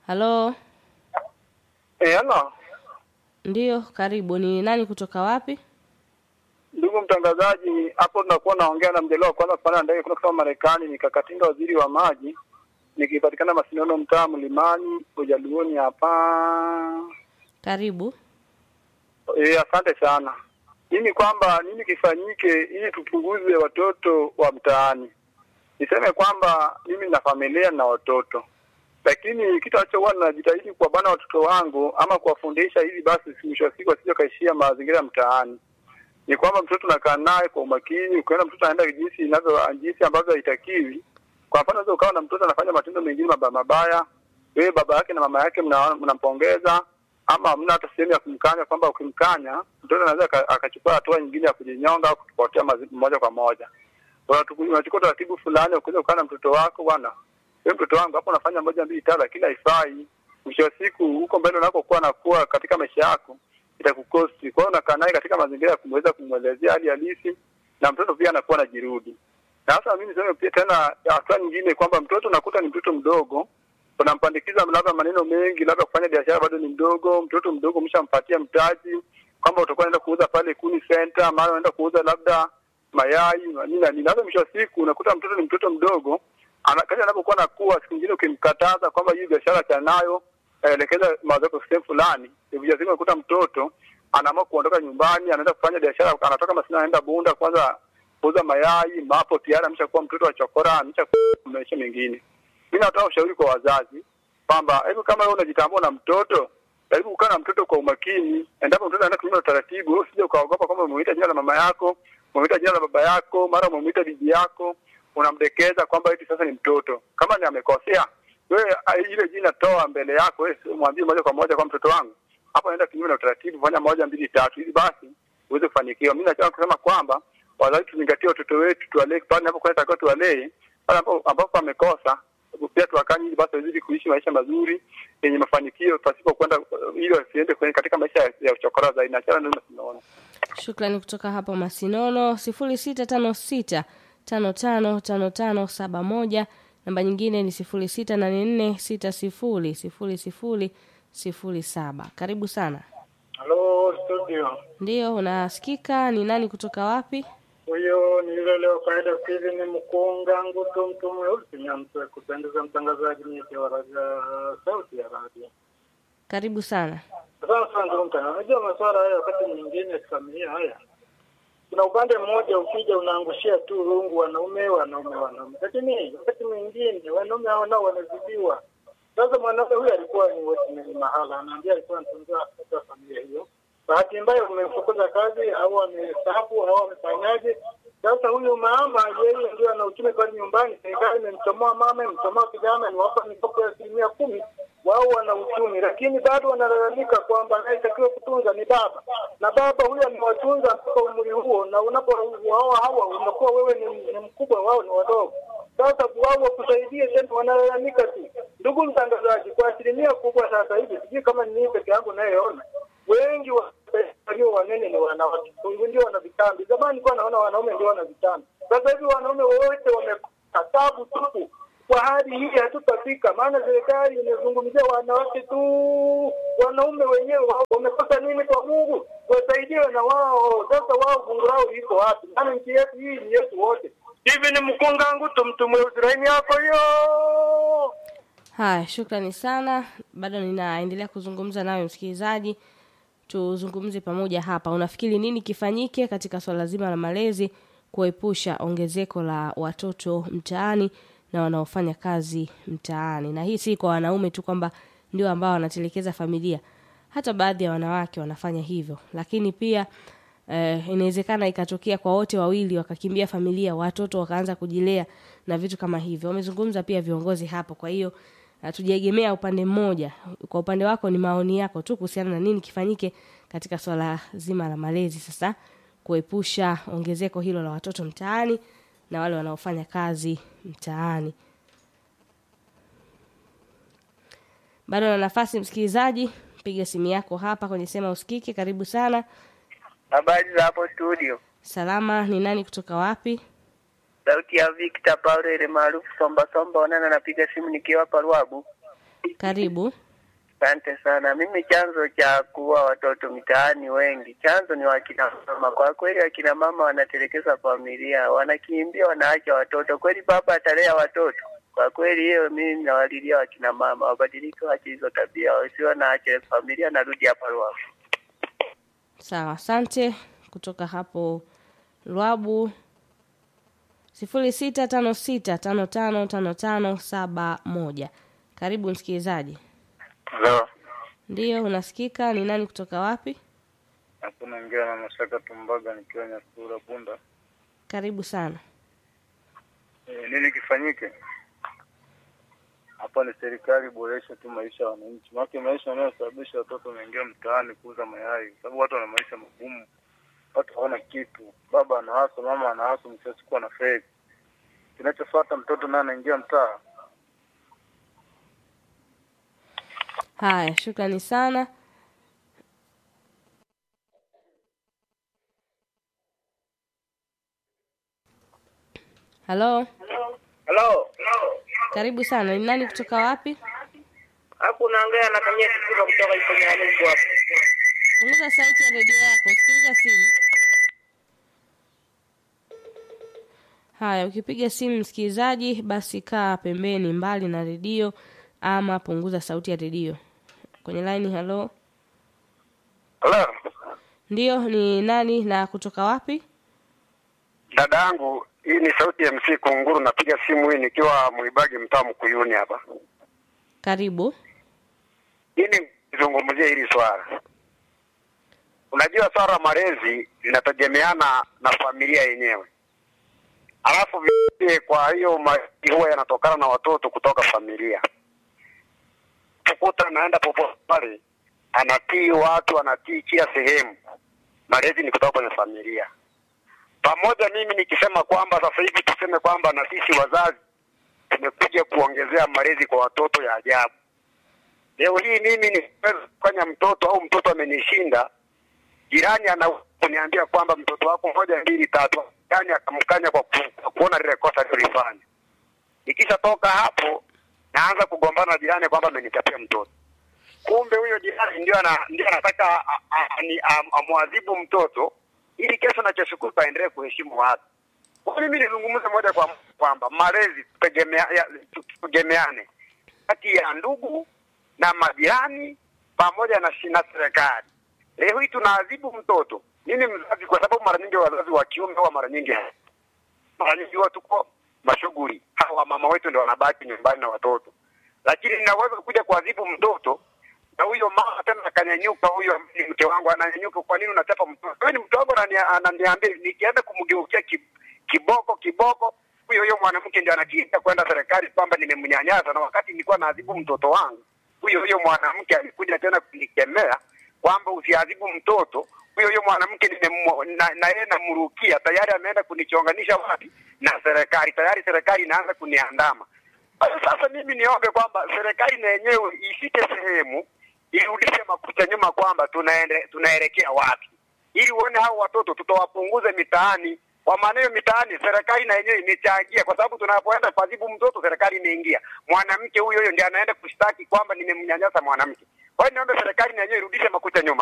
halo Eh, halo. ndiyo karibu ni nani kutoka wapi Ndugu mtangazaji, hapo tunakuwa naongea na mjelewa kwanza kupanda ndege kuna kutoka Marekani, nikakatinga waziri wa maji, nikipatikana Masinono, mtaa Mlimani, Ujaluoni hapa. karibu Eh, asante sana. Mimi kwamba nini kifanyike ili tupunguze watoto wa mtaani? Niseme kwamba mimi na familia na watoto, lakini kitu ambacho huwa najitahidi kuwabana watoto wangu ama kuwafundisha hivi basi, mwisho wa siku wasije kaishia mazingira ya mtaani ni kwamba mtoto unakaa naye kwa umakini. Ukiona mtoto anaenda jinsi inavyo jinsi ambavyo haitakiwi, kwa mfano unaweza ukawa na mtoto anafanya matendo mengine mabaya mabaya, wewe baba yake na mama yake mna- mnampongeza, ama hamna hata sehemu ya kumkanya, kwamba ukimkanya mtoto anaweza aka- akachukua hatua nyingine ya kujinyonga au kupotea mazi- moja kwa moja. Unatu- Unachukua taratibu fulani, ukiweza kukaa na mtoto wako, bwana, wewe mtoto wangu hapo unafanya moja mbili tatu, lakini haifai. Mwisho wa siku huko mbele unakokuwa nakuwa katika maisha yako itakukosti. Kwa hiyo unakaa naye katika mazingira ya kumweza kumwelezea hali halisi, na mtoto pia anakuwa anajirudi. Na sasa mimi niseme pia tena hatua nyingine kwamba mtoto unakuta ni mtoto mdogo, unampandikiza labda maneno mengi, labda kufanya biashara bado ni mdogo. Mtoto mdogo umeshampatia mtaji kwamba utakuwa unaenda kuuza pale Kuni Center, mara unaenda kuuza labda mayai nini na nini. Sasa mwisho wa siku unakuta mtoto ni mtoto mdogo, ana- kadri anapokuwa nakuwa, siku nyingine ukimkataza kwamba hii biashara achana nayo, elekeza mawazo yako sehemu fulani, hivyo unakuta mtoto anaamua kuondoka nyumbani, anaenda kufanya biashara, anatoka Masina anaenda Bunda kwanza kuuza mayai, mapo tayari ameshakuwa mtoto wa chokora, ameshakuwa maisha mengine. Mimi natoa ushauri kwa wazazi kwamba hebu kama wewe unajitambua na mtoto, jaribu kukaa na mtoto kwa umakini. Endapo mtoto anaenda kunyima utaratibu, wewe usije ukaogopa kwamba umemuita jina la mama yako, umemuita jina la baba yako, mara umemuita bibi yako, unamdekeza kwamba eti sasa ni mtoto. Kama ni amekosea, wewe ah, ile jina toa mbele yako, wewe mwambie moja kwa moja kwa mtoto wangu, hapo anaenda kinyume na utaratibu, fanya moja mbili tatu, ili basi uweze kufanikiwa. Mimi nataka kusema kwamba wazazi tuzingatie watoto wetu, tuwalee pale inapokuwa inatakiwa tuwalee, pale ambapo ambapo amekosa pia tuwakanye, ili basi wazidi kuishi maisha mazuri yenye mafanikio pasipo kwenda ili wasiende kwenye katika maisha ya- ya uchokora zaidi. Na chana ndio tunaona shukrani kutoka hapo masinono sifuri sita tano sita tano tano tano tano saba moja namba nyingine ni sifuri sita nane nne sita sifuri sifuri sifuri sifuri saba karibu sana Halo studio, ndiyo unasikika ni nani kutoka wapi huyo ni yule leo kaida hivi ni mkunga nguto mtu mweusi nyamse kupendeza mtangazaji mwenye wa radio sauti ya radio. karibu sana Sasa sana ndugu mtangazaji, unajua masuala haya wakati mwingine ya kifamilia haya kuna upande mmoja ukija unaangushia tu rungu wanaume wanaume wanaume, lakini wakati mwingine wanaume hao nao wanazidiwa. Sasa mwanaume huyu alikuwa ni watchman mahala, anaambia alikuwa anatunza katika familia hiyo. Bahati mbaya umemfukuza kazi au amestaafu au amefanyaje? Sasa huyu mama yeye ndio ana uchumi pale nyumbani, serikali imemchomoa mama, imemchomoa kijana, niwapa mikopo ya asilimia kumi wao wana uchumi, lakini bado wanalalamika kwamba anayetakiwa kutunza ni baba, na baba huyo amewatunza mpaka umri huo, na unapowaoa hawa unakuwa wewe ni, ni mkubwa, wao ni wadogo. Sasa wao wakusaidie tena, wanalalamika tu. Ndugu mtangazaji, kwa asilimia kubwa sasa hivi, sijui kama ni mimi peke yangu nayeona, wengi wa- walio wanene ni wanawake, ndio wana vitambi. Zamani nilikuwa naona wanaume ndio wana vitambi, sasa hivi wanaume wote wamekuwa tabu tupu kwa hali hii hatutafika, maana serikali imezungumzia wanawake tu, wanaume wenyewe wao wamekosa nini kwa Mungu? Wasaidiwe na wao. Sasa wao fungu lao liko wapi? Maana nchi yetu hii ni yetu wote. Hivi ni mkungangu tu mtu mweusi laini yako hiyo. haya shukrani sana bado ninaendelea kuzungumza nawe msikilizaji tuzungumze pamoja hapa unafikiri nini kifanyike katika swala zima la malezi kuepusha ongezeko la watoto mtaani na wanaofanya kazi mtaani na hii si kwa wanaume tu kwamba ndio ambao wanatelekeza familia hata baadhi ya wanawake wanafanya hivyo lakini pia eh, inawezekana ikatokea kwa wote wawili wakakimbia familia watoto wakaanza kujilea na vitu kama hivyo wamezungumza pia viongozi hapo kwa hiyo hatujaegemea upande mmoja kwa upande wako ni maoni yako tu kuhusiana na nini kifanyike katika swala zima la malezi sasa kuepusha ongezeko hilo la watoto mtaani na wale wanaofanya kazi mtaani bado na nafasi msikilizaji piga simu yako hapa kwenye sema usikike karibu sana Habari za hapo studio. salama ni nani kutoka wapi Sauti ya Victor Paulo ile maarufu Somba Somba onana napiga simu nikiwa hapa Ruabu. Karibu. Asante sana. Mimi chanzo cha kuwa watoto mitaani wengi, chanzo ni wakina mama. Kwa kweli, wakina mama wanatelekeza familia, wanakimbia, wanaacha watoto. Kweli baba atalea watoto? Kwa kweli, hiyo mimi nawalilia wakina mama wabadilike, waache hizo tabia, wasiwe naache familia. Narudi hapa Ruaha. Sawa, asante. Kutoka hapo Lwabu sifuri sita tano sita tano tano tano tano saba moja. Karibu msikilizaji. Hello. Ndiyo, unasikika. Ni nani kutoka wapi? Hapo naongea na Mashaka Tumbaga nikiwa Nyasura Bunda. Karibu sana. E, nini kifanyike? Hapa ni serikali iboreshe tu maisha ya wananchi. Maana maisha yanayosababisha watoto wanaingia mtaani kuuza mayai, kwa sababu watu wana maisha magumu. Watu hawana kitu, baba anahaso, mama anahaso, mwisho wa siku ana fake. Kinachofuata mtoto naye anaingia mtaa. Haya, shukrani sana. Halo, Halo, karibu sana. Ni nani kutoka wapi? hapo unaongea na Kamia Kikuba kutoka Iponyanugu hapo. Punguza sauti ya redio yako, sikiliza simu. Haya, ukipiga simu msikilizaji, basi kaa pembeni, mbali na redio, ama punguza sauti ya redio. Kwenye laini, halo, Hello. ndiyo, ni nani na kutoka wapi? Dada yangu, hii ni sauti ya MC Kunguru, napiga simu hii nikiwa Mwibagi mtaa Mkuyuni hapa. Karibu. Ili nizungumzie hili swala. Unajua swala la malezi linategemeana na familia yenyewe, alafu vile, kwa hiyo malezi huwa yanatokana na watoto kutoka familia. Tukuta anaenda popote pale, anatii watu, anatii kila sehemu. Malezi ni kutoka kwenye familia. Pamoja mimi nikisema kwamba sasa hivi tuseme kwamba na sisi wazazi tumekuja kuongezea malezi kwa watoto ya ajabu. Leo hii mimi niweza kufanya mtoto au mtoto amenishinda, jirani ana kuniambia kwamba mtoto wako moja mbili tatu, yani akamkanya kwa, ku, kwa kuona lile kosa alilofanya. Nikishatoka hapo naanza kugombana na jirani kwamba amenichapia mtoto. Kumbe huyo jirani ndio ana, ndio anataka a- a- ani- am- amwadhibu mtoto ili kesho na kesho kutwa aendelee kuheshimu watu. Kwa hiyo mimi nizungumze moja kwa moja kwamba malezi tutegemea, ya- tutegemeane kati ya ndugu na majirani pamoja na shi- na serikali. Leo hii tunaadhibu mtoto. Mimi mzazi, kwa sababu mara nyingi wazazi wa kiume huwa mara nyingi mara nyingi huwa tuko mashughuli, hawa mama wetu ndio wanabaki nyumbani na watoto, lakini ninaweza kuja kuadhibu mtoto na huyo mama tena akanyanyuka, huyo ni mke wangu ananyanyuka, kwa nini unachapa mtoto? Wewe ni mke wangu, anani- ananiambia nikienda kumgeukia ki, kiboko kiboko, huyo huyo mwanamke ndio anakiita kwenda serikali kwamba nimemnyanyasa, na wakati nilikuwa naadhibu mtoto wangu, huyo huyo mwanamke alikuja tena kunikemea kwamba usiadhibu mtoto. Huyo huyo mwanamke nimemwa- na na yeye namrukia, tayari ameenda kunichonganisha wapi na serikali, tayari serikali inaanza kuniandama. Kwa hiyo sasa mimi niombe kwamba serikali na yenyewe ifike sehemu irudishe makucha nyuma kwamba tunaende tunaelekea wapi, ili uone hao watoto tutawapunguze mitaani. Kwa maana hiyo mitaani, serikali na yenyewe imechangia, kwa sababu tunapoenda kuadhibu mtoto, serikali imeingia. Mwanamke huyo huyo ndiye anaenda kushtaki kwamba nimemnyanyasa mwanamke. Kwa hiyo niombe serikali na yenyewe irudishe makucha nyuma,